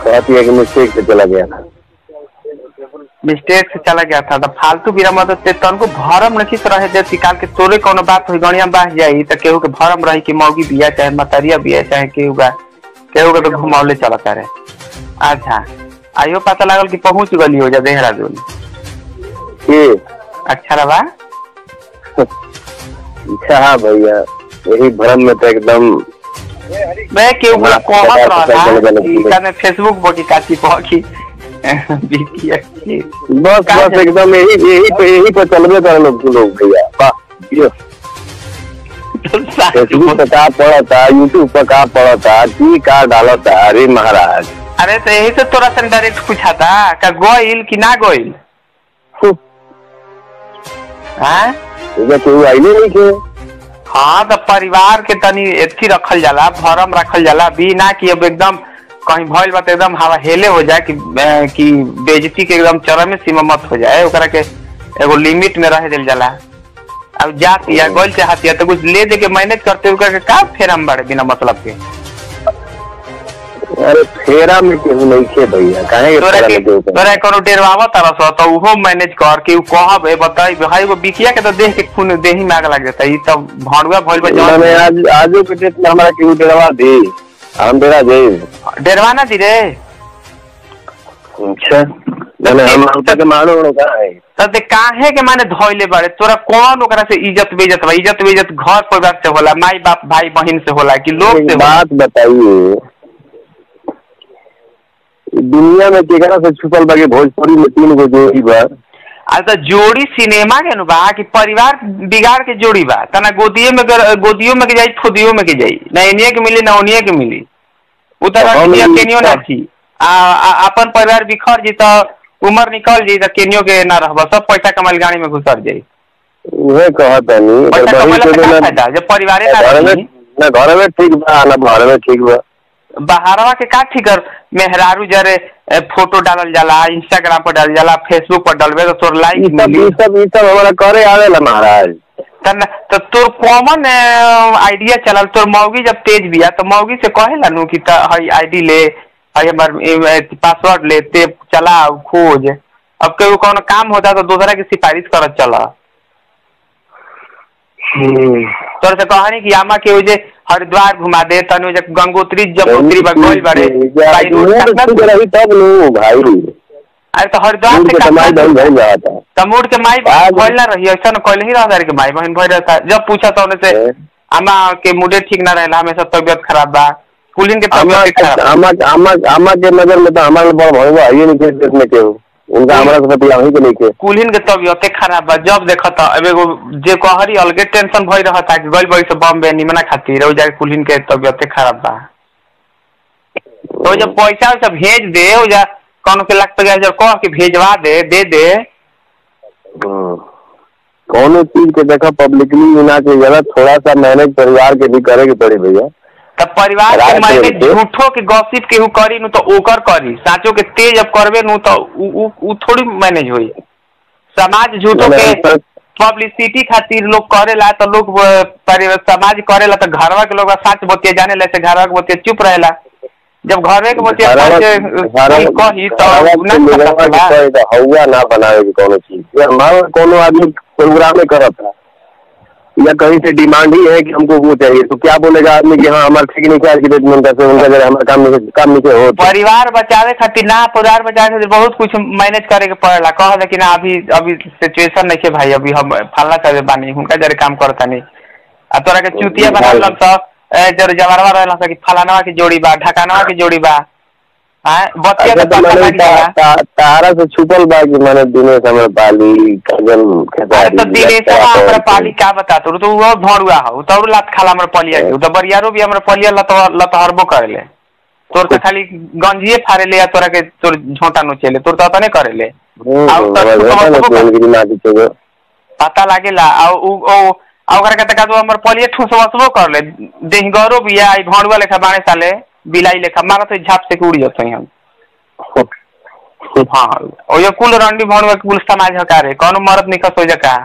कहती है कि मिस्टेक से चला गया था मिस्टेक से चला गया था तो फालतू बिना मदद से तनको भरम नहीं तो रहे जैसे काल के तोरे कोनो बात हुई गणिया बाह जाई तो केहू के भरम रही कि मौगी बिया चाहे मतरिया बिया चाहे केहू का केहू के तो घुमावले चलता रहे अच्छा आइयो पता लागल कि पहुंच गली हो जा देहरादून कि अच्छा रहा अच्छा हाँ भैया यही भ्रम में तो एकदम मैं केहू बोला कहत पता- पता चल रहा गया कि कि- कने फेसबुक पर की काची पर की बिकिया की बस का बस एकदम यही यही पे यही पे चलबे करे लोग लोग भैया वाह यो फेसबुक पे का पड़ता यूट्यूब पे का पड़ता की का डालता अरे महाराज अरे तो यही से तोरा से डायरेक्ट पूछा था का गोइल कि ना गोइल हाँ इधर कोई आइले नहीं के हाँ तो परिवार के तनी एथी रखल जाला भरम रखल जाला भी ना कि अब एकदम कहीं भइल बा तो एकदम हवा हेले हो जाए कि अ, कि बेजती के एकदम चरम सीमा मत हो जाए ओकरा के एगो लिमिट में रह दिल जाला अब जात या गोल चाहती है तो कुछ ले दे के मैनेज करते हुए के का फेर हम बड़े बिना मतलब के अरे फेरा में केहू नहीं खे भैया काहे के तोरा फेरा के में केहू तोरा कोनो डेरवावा तरस तो उहो मैनेज कर के उ कहब ए बताई भाई वो बिकिया के तो देख के खून देही में आग लग जाता ई तब भड़ुआ भइल बा जौन मैंने आज आजो के डेट में हमारा केहू डरवा दी हम डेरा जाए डेरवाना दी रे अच्छा मैंने हम हम तक मानो कहाँ है तब ते काहे के माने धोइले बाड़े तोरा कौन ओकरा से इज्जत बेइज्जत बा इज्जत बेइज्जत घर परिवार से होला माई बाप भाई बहन से होला कि लोग एक से होला बात बताइए दुनिया में केकरा से छुपल बाकी भोजपुरी में तीन गो जोड़ी बा आज तो जोड़ी सिनेमा के नु बा कि परिवार बिगाड़ के जोड़ी बा तना गोदिये में गर- गोदियो में के जाई खुदियो में के जाई ना इनिए के मिली ना ओनिए के मिली उतर हम के ई- केनियो ना छी आ आ- अपन परिवार बिखर जी तो उम्र निकल जी तो केनियो के ना रहबा सब पैसा कमाइल गाड़ी में घुसर जाई उहे कहत नहीं पैसा कमाइला से का फायदा जब परिवारे ना घर में रही ना घर में ठीक बा ना घर में ठीक बा बहारवा के का ठिकर मेहरारू जरे ए, फोटो डालल जाला इंस्टाग्राम पर डालल जाला फेसबुक पर डालबे तो तोर ई लाइक सब मिली ई सब ई सब हमारा करे आवेला महाराज तन तो तोर कॉमन आइडिया चलल तोर मौगी जब तेज बिया तो मौगी से कहेला नु कि त हई आईडी ले हई हमर पासवर्ड ले ते चला खोज अब केहू कौन काम होता तो दूसरा की सिफारिश करत चला तोर से कहानी कि आमा के जे हरिद्वार घुमा दे तनु जे गंगोत्री जमुत्री बगोल बड़े भाई रोड मूड कितना ठीक रही तब नु भाई अरे तो हरिद्वार मूड से के कमाई कितना बन भइल जाता तमोड़ के माई आज- बहन भइल ना रही ऐसा न कहले ही रहा के माई बहन भइल रहता जब पूछा तो उन्हें से है। अम्मा के मुडे ठीक ना रहला हमेशा तबियत खराब बा कुलीन के आमा तबियत खराब बा। आमा आमा आमा के नजर में तो हमारे बड़ भइल बा ये नहीं के देश में केहू उनका हमारा से पति वहीं के नहीं के कुलीन के तबियत खराब बा जब देखत अब एगो जे कहरी अलगे टेंशन भइल रहता कि गइल बड़ी से बॉम्बे निमना खातिर ओ जाके कुलीन के तबियत खराब बा तो जब पैसा वैसा भेज दे ओ जा कौन के लाख पे जब कह के भेजवा दे दे दे हम्म। कौनो चीज के देखा पब्लिकली ना के जरा थोड़ा सा मैनेज परिवार के भी करे के पड़ी भैया तब परिवार के रात मायने के- झूठो के गॉसिप केहू करी नु तो ओकर करी साचो के तेज अब करबे नु तो उ उ, उ थोड़ी मैनेज होई समाज झूठो के मैंने- पब्लिसिटी खातिर लोग करेला तो लोग अ, परिवार समाज करेला तो घरवा के लोग सच बतिया जाने ला से घरवा के बतिया चुप रहेला जब घरवे के बतिया घरवा- सच घरवा- कोई कही तो घरवा उ ना के पता लोगवा के चला। कहे तो हौवा ना बनावे की कोनो चीज ये हमारा कोनो आदमी प्रोग्राम में करत था या कहीं से डिमांड ही है कि हमको वो चाहिए तो क्या बोलेगा आदमी कि हाँ हमारे ठीक नहीं क्या कि उनका से उनका जरा हमारा काम नहीं काम नहीं हो परिवार बचावे खातिर ना परिवार बचावे खातिर बहुत कुछ मैनेज करे के पड़ेला कह दे कि ना अभी अभी सिचुएशन नहीं है भाई अभी हम फलना चाहे बानी हुनका जरे काम करता नहीं आ तोरा के चुतिया बना लन स ए, जर जवारवा रहला स कि फलानवा की जोड़ी बा ढकानवा की जोड़ी बा हां बतिया अच्छा के तो पता मैंने लग जाला ता- ता- तारा से छुपल बा कि मैंने दिनेश हमारे पाली कजन अरे तो दिनेशवा हमरा पाली का बता तो तो वो भड़ुआ हो तो और लात खाला हमरा पलिया के तो बरियारो भी हमरा पलिया लत लतहरबो करेले तोर तो खाली गंजिए फाड़े ले या तोरा के तोर झोंटा नोचेले तोर तो तने करेले आउ तो हम्म सुबह पता लागेला आ उ ओ आ ओकरा के तका तो हमर पलिए ठुसवसबो कर ले देहगरो बिया आई भड़ुआ लेखा बाणे साले बिलाई लेखा मारत है झाप से के उड़ जतई हम हाँ ओ ये कुल रंडी भड़ुआ के कुल समाज हकारे कौनो मरद निकस हो जका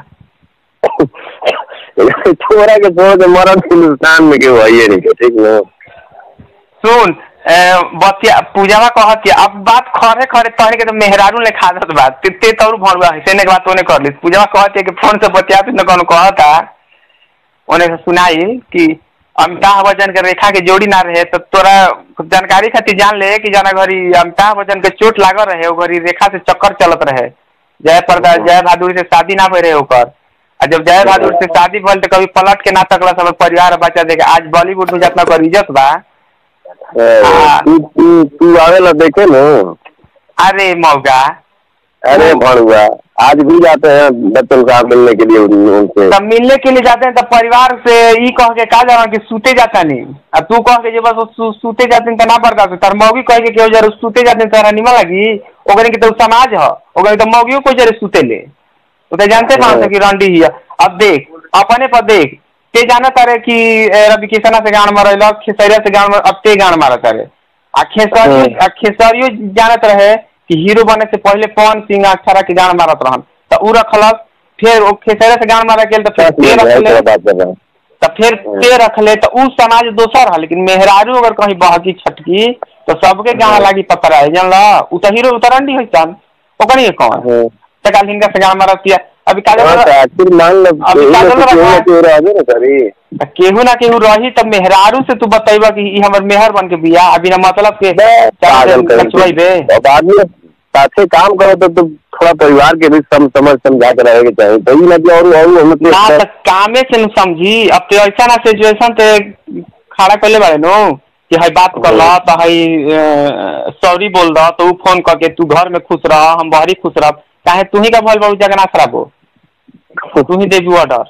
छोरा के छोड़ के मरद हिंदुस्तान में केहू है नहीं के ठीक न सुन ए, बतिया पूजावा कहती अब बात खरे खरे तहरे के तो मेहरारू ले खादत बात ते ते तौर भरवा है सेने के बात ओने कर ली पूजावा कहती है कि फोन से बतिया न कौन कहता ओने से सुनाई कि अमिताभ बच्चन के रेखा के जोड़ी ना रहे तो तोरा जानकारी खातिर जान ले कि जना घरी अमिताभ बच्चन के चोट लागल रहे ओ घरी रेखा से चक्कर चलत रहे जय प्रदा जय बहादुर से शादी ना भय रहे ओकर आ जब जय बहादुर से शादी भल तो कभी पलट के ना तकला सब परिवार और बच्चा देखे आज बॉलीवुड में जितना कर इज्जत बा हाँ। तू तू तू आवेला देखे न अरे मौगा अरे भड़ुआ आज भी जाते हैं बच्चन साहब मिलने के लिए उन- उनसे तब मिलने के लिए जाते हैं तब परिवार से ई कह के का जाना कि सूते जाता नहीं अब तू कह के जे बस वो सू, सूते जाते तो ना बरका तार मौगी कह के केहू जरूर सूते जाते हैं तारा निमन लगी ओकरे के तो समाज ह ओकरे तो मौगियो को जरूर सूते ले तो ते जानते पान कि रंडी ही है। अब देख अपने पर देख ते जाना तारे कि ए, रवि किसना से गान मारल खेसरिया से गान मार अब ते गान मारत तारे आ खेसरियो हम्म। आ खेसरियो जानत रहे कि हीरो बने से पहले पवन सिंह अक्षरा के गान मारत रहन तो उ रखलक फिर ओ खेसरिया से गान मारा गेल तो फिर ते रखले बात कर रहा हूँ तो फिर ते रखले तो उ समाज दोसर है लेकिन मेहरारू अगर कहीं बहकी छटकी तो सबके गाना लागी पकड़ा है जानला उ तो हीरो उतरंडी है सन ओकनी के कौन हाँ। तो काल हिंगा से गान मारतिया अभी काल हाँ, तो आखिर मान लो अभी केहू काजल ना केहू रखा ना है। केहू रहबे ना करी केहू ना केहू रही तब मेहरारू से तू बतैबा कि ई हमर मेहर बन के बिया अभी ना मतलब के पागल कहीं नचवाइबे से। अब आदमी साथे काम करो तो तुम थोड़ा परिवार के भी सम समझ समझा के रहेगा चाहिए तो ये ना कि और और ना मतलब तो कामे से न समझी अब तो ऐसा ना सिचुएशन ते खड़ा कैले बारे नो कि हई बात कर ला तो हई सॉरी बोल रहा तो उ फोन करके तू घर में खुश रह हम बाहरी खुश रह चाहे तू ही का भल बहु जगह ना खराब हो तू ही देबी ऑर्डर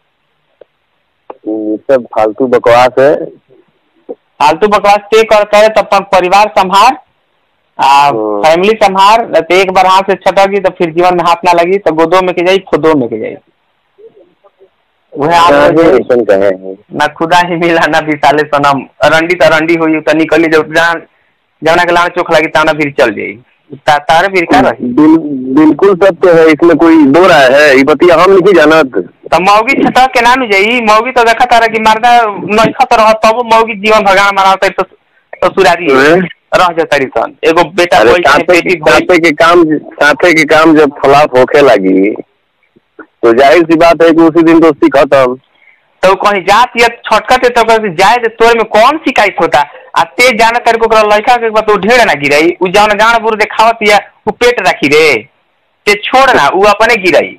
ये सब फालतू बकवास है फालतू बकवास ते कर करे तो अपन परिवार संभार आ हम्म। फैमिली संभार न तो एक बार हाथ से छटकी तो फिर जीवन में हाथ ना लगी तो गोदो में के जाई खुदो में के जाई वह आप काहे ऐसन कहे हैं ना खुदा ही मिला ना विशाले सनम रंडी तो रंडी हुई तो निकली जब जान जवना के लाना चोख लगी ताना फिर चल जाई ता, तारे फिर का रही बिल, बिल्कुल सत्य है इसमें कोई दो राय है ये बतिया हम नहीं जानत तो मौगी छटक के नाम जाई मौगी तो देखा तारा कि मर्दा नइखा तो रह तब मौगी जीवन भगवान मनावता तो तो सुरारी हैं? रह जाता सन एगो बेटा अरे बोल साथे बेटी बोल साथे के काम साथे के काम जब खिलाफ होखे लगी तो जाहिर सी बात है कि उसी दिन दोस्ती खत्म तो कहीं जात या छटकत है तो कहीं जाए तो तोर में कौन शिकायत होता आ ते जाना तेरे को ओकरा लड़का के बात उ ढेर ना गिराई उ जौन गान बुर देखावत या उ पेट रखी रे ते छोड़ ना उ अपने गिराई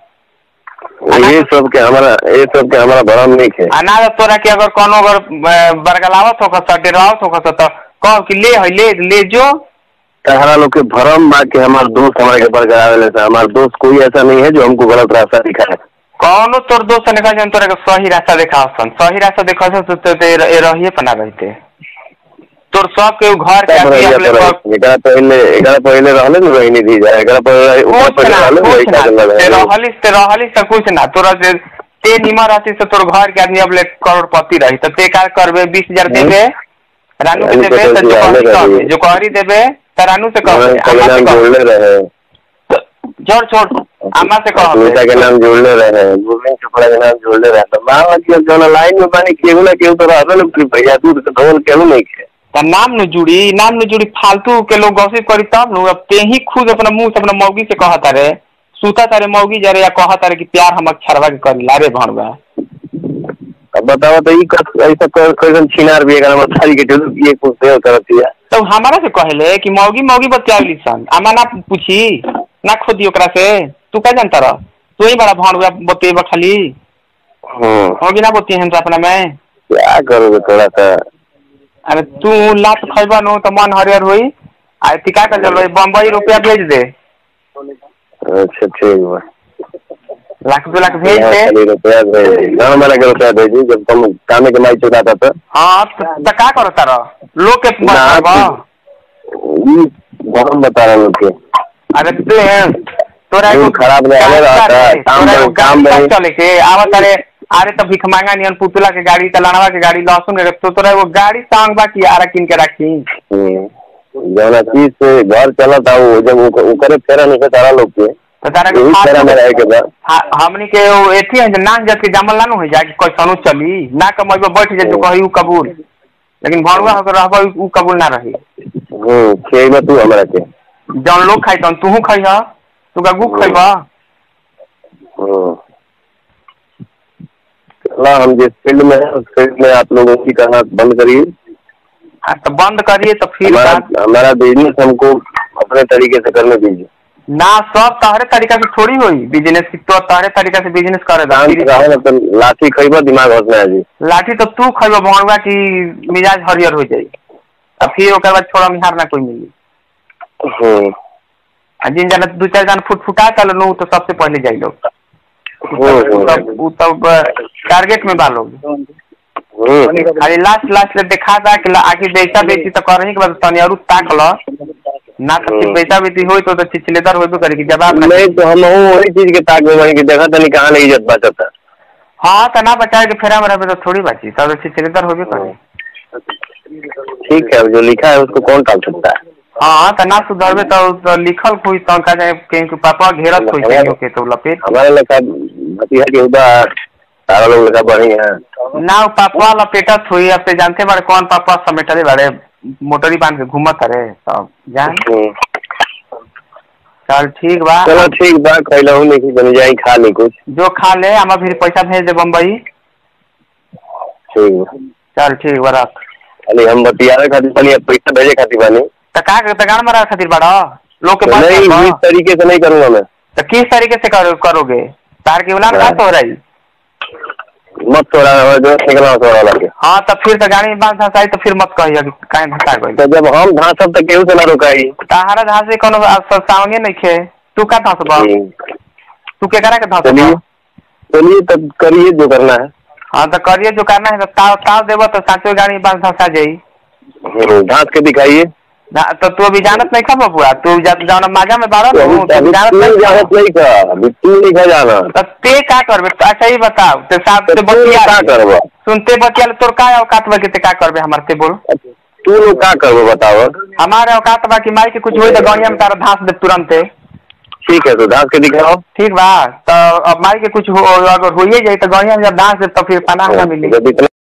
ये सब के हमारा ये सब के हमारा भरम नहीं है आ ना तो तोरा के अगर कोनो अगर अ, बरगलावत होकर स डेरावत होकर स तो कह कि ले है ले ले जो तहरा लोग के भरम बा के हमारे दोस्त हमारे के बरकरार लेता हमारा दोस्त कोई ऐसा नहीं है जो हमको गलत रास्ता दिखाए कौनो तोर दोस्त ने कहा जन तोरा के सही रास्ता देखाव सन सही रास्ता देखाव सन तो तो ते ए रहिए पना रहते तोर सब के उ घर के सब आदमी रहिया अपने तो सब- रही। एकरा पहले एकरा पहले रहले न रोहिणी दी जाए एकरा पहले ऊपर कुछ पहले ना रहले कुछ वही ना का ते लगा रहलिस ते रहलिस त कुछ ना तोरा से ते निमन रहती से तोर घर के आदमी अब ले करोड़पति रही तो ते का करबे बीस हजार देबे रानू के रानू के देबे तो तो जो जुआले कहरी कहबे रही। जो कहरी देबे तो रानू से कहबे अम्मा से नाम कहबे जोड़ले रहे छोड़ छोड़ अम्मा से सुनीता के कहबे नाम जोड़ले रहे गोविंद चोपड़ा के नाम जोड़ले रहे तो मान लो कि अब जौन लाइन में बानी केहू ना केहू तो रहबे न करी भैया दूध के धोल केहू नहीं खे त नाम न जुड़ी नाम न जुड़ी फालतू के लोग गॉसिप करी तब नु अब ते ही खुद अपना मुंह से अपना मौगी से कहता रे सूता तारे मौगी जरे या कहता रे कि प्यार हम अक्षरवा के करी लारे भणवा अब बताओ तो ई कस ऐसा कर कैसन छिनार भी एकरा में थारी के टेलू ये कुछ देर करत है तो हमारा से कहले कि मौगी मौगी बतियावली सन अमा ना पूछी ना खोदी ओकरा से तू का जानता रह तू ही बड़ा भणवा बतेबा खाली हम्म मौगी ना बतिए हम अपना में क्या करोगे थोड़ा सा अरे तू लात खैबा नु तो मन हरियर होई आ ती का कर चल बम्बई रुपया भेज दे अच्छा ठीक बा लाख दो लाख भेज यहाँ दे खाली रुपया भेज दी ना मेरा के रुपया भेजी जब तुम कामे के माई चुकाता था हाँ त त का करो तारा लोग के ना, बा ई बहुत बता रहे लोग के अरे तू तोरा एगो मूड खराब नहीं आने रहा था, गाड़ी काम तोरा एगो में- काम गाड़ी में- पर चले के आवत अरे अरे तो भिख मांगा नियन पुतला के गाड़ी तलानवा के गाड़ी लहसुन के तो तोरा एगो गाड़ी सांग बा की आरा किन के रखी जौना चीज से घर चला था वो जब उक- उकरे फेरा नहीं से तारा लोग के तो तारा के यही फालतू- फेरा में रहे के बा हा- हमनी के वो एथी है जे नाक जत के जामल ना नु हो जाए कि कोई सनु चली ना कमैबो बैठ जाए तो कही उ कबूल लेकिन भरुआ होकर रहबा उ कबूल ना रही हम्म खेल तू हमरा के जौन लोग खाई तौन तूहू खइह तू का गुक खइबा हम्म चला हम जिस फील्ड में है उस फील्ड में आप लोगों की करना बंद करिए हाँ, तो बंद करिए तो फिर हमारा बात- हमारा बिजनेस हमको अपने तरीके से करने दीजिए ना सब तहरे तरीका से थोड़ी होई बिजनेस की तो तहरे तरीका से बिजनेस करे दा। शांत फिर रहो ना तो लाठी खइबा दिमाग हंसना है जी लाठी तो तू खइबा भरुआ की मिजाज हरियर हो जाई अब फिर ओकर बाद छोड़ा मिहार ना कोई मिली हम्म आ जिन जाना दू चार जान फुट फुटा चल नु तो सबसे पहले जाई लोग हम्म, उ तब उ तब टारगेट में बा लोग हम्म खाली लास्ट लास्ट ले देखा था कि ला- आखिर बेचा बेची तो करही के बाद तनी और ताक ल ना तो फिर हम्म। बेचा बेची होई तो तो चिचलेदार होइबे करे कि जवाब ना नहीं तो हम वही चीज के ताक में बनी कि देखा तनी कहाँ नहीं इज्जत बचत है हाँ तो ना बचाए के फेरा में रहबे तो थोड़ी बची तब तो चिचलेदार होइबे करे ठीक है अब जो लिखा है उसको कौन टाल सकता है हाँ तो ना सुधरबे तो, तो लिखल कोई तो का जाए कहीं के पापा घेरत होई कहीं के तो लपेट हमारे लड़का भतीजा के उधर सारा लोग लड़का बढ़ी है ना वो पापा लपेटत हुई अब ते जानते बारे कौन पापा समेटले बारे मोटरी बांध के घूमत रहे सब जान हम्म। चल ठीक बा चलो ठीक बा कहला हूँ नहीं बन जाई खा ली कुछ जो खा ले हम फिर पैसा भेज दे बम्बई ठीक बा चल ठीक बा रख खाली हम बतियावे खातिर बनी अब पैसा भेजे खातिर बनी तो का तगान मारा खातिर बड़ा लोग के तो पास नहीं रखो। इस तरीके से नहीं करूंगा मैं तो किस तरीके से करो, करोगे तार के उलान हाँ। बात हो रही मत थोड़ा जो निकला थोड़ा लगे हाँ तो फिर तो गाड़ी में बांध धसाई तो फिर मत कहिए कि काहे धसा गई तो जब हम धांसब तक केहू से ना रोकाई ताहारा धासे कोनो सावंगे नहीं खे तू का धसबा हम्म। तू के करा के चलिए धसबा चलिए तब करिए जो करना है हाँ तो करिए जो करना है तो ताव ताव देबो तो साचो गाड़ी में बांध धसा जाई हम्म, धांस के दिखाइए ना- तो तू अभी जानत नहीं खा बबुआ तू जब जाना माजा में बाड़ा तो ना अभी तू अभी जानत तू नहीं जानत खा। नहीं का अभी तू नहीं खा जाना तो ते का करबे तो अच्छा ही बताओ ते साथ तो से तू बतिया का करबो सुनते बतिया तोर का औकात बा के ते का करबे हमार ते बोल तू लोग का करबो बताओ हमारे औकात बा कि माई के कुछ होई तो गड़िया में तारा धांस दे तुरंते ठीक है तो धांस के दिखाओ ठीक बा तो अब माई के कुछ हो अगर होइए जाई तो गड़िया में जब धांस दे तो फिर पनाह ना मिली जब इतना